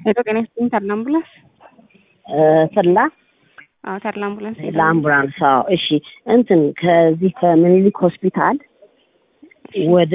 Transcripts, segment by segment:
ሄሎ ጤና ይስጥልኝ ተድላ አምቡላንስ ተድላ አዎ ተድላ አምቡላንስ ለአምቡላንስ አዎ እሺ እንትን ከዚህ ከምኒልክ ሆስፒታል ወደ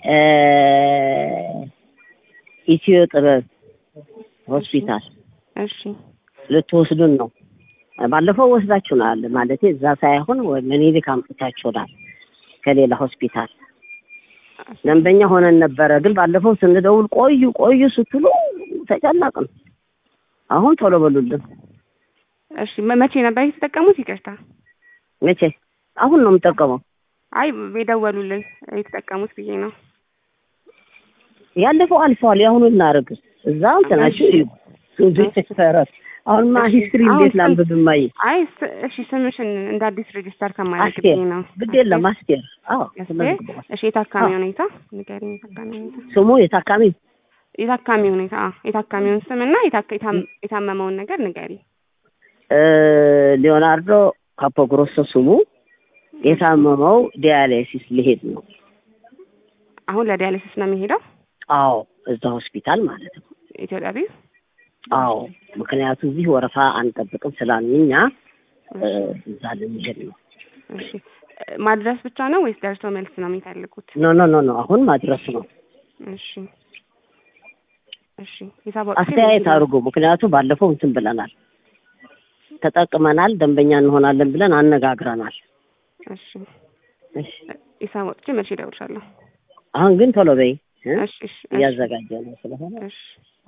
ኢትዮ ጥበብ ሆስፒታል እሺ ልትወስዱን ነው ባለፈው ወስዳችሁናል ማለት እዛ ሳይሆን ምኒልክ አምጥታችሁናል ከሌላ ሆስፒታል ደንበኛ ሆነን ነበረ ግን ባለፈው ስንደውል ቆዩ ቆዩ ስትሉ ተጨነቅን አሁን ቶሎ በሉልን እሺ መ- መቼ ነበር የተጠቀሙት ይቅርታ መቼ አሁን ነው የምጠቀመው አይ የደወሉልን የተጠቀሙት ብዬ ነው ያለፈው አልፈዋል የአሁኑ እናደርግ እዛ እንትናችሁ እዩ ሱዱሰረት አሁንማ ሂስትሪ አሁን እንዴት ስም- ላንብብ ማየ አይ ስ- እሺ ስምሽን እንደ አዲስ ሬጅስተር ከማድረግ አስቴር ብዬ ነው ግድ የለም አስቴር አዎ አስቴር ተመዝግቧል እሺ የታካሚ አዎ። ሁኔታ ንገሪኝ የታካሚ ሁኔታ ስሙ የታካሚ የታካሚ ሁኔታ አዎ የታካሚውን ስም እና የታካ- የታም- የታመመውን ነገር ንገሪ እ፣ ሊዮናርዶ ካፖግሮሶ ስሙ የታመመው ዲያሊሲስ ሊሄድ ነው አሁን ለዲያሊሲስ ነው የሚሄደው አዎ እዛ ሆስፒታል ማለት ነው ኢትዮጵያ ቢው አዎ ምክንያቱም እዚህ ወረፋ አንጠብቅም ስላልን እኛ እ፣ እዛ ልንሄድ ነው እሺ እ፣ ማድረስ ብቻ ነው ወይስ ደርሶ መልስ ነው የሚፈልጉት ኖ ኖ ኖ ኖ አሁን ማድረስ ነው እሺ እሺ ሂሳብ አስተያየት አድርጎ ምክንያቱም ባለፈው እንትን ብለናል ተጠቅመናል ደንበኛ እንሆናለን ብለን አነጋግረናል እሺ እሺ ሂሳብ ወጥቼ መቼ እደውልሻለሁ አሁን ግን ቶሎ በይ እ? እሺ እሺ እሺ እያዘጋጀ ነው ስለሆነ እሺ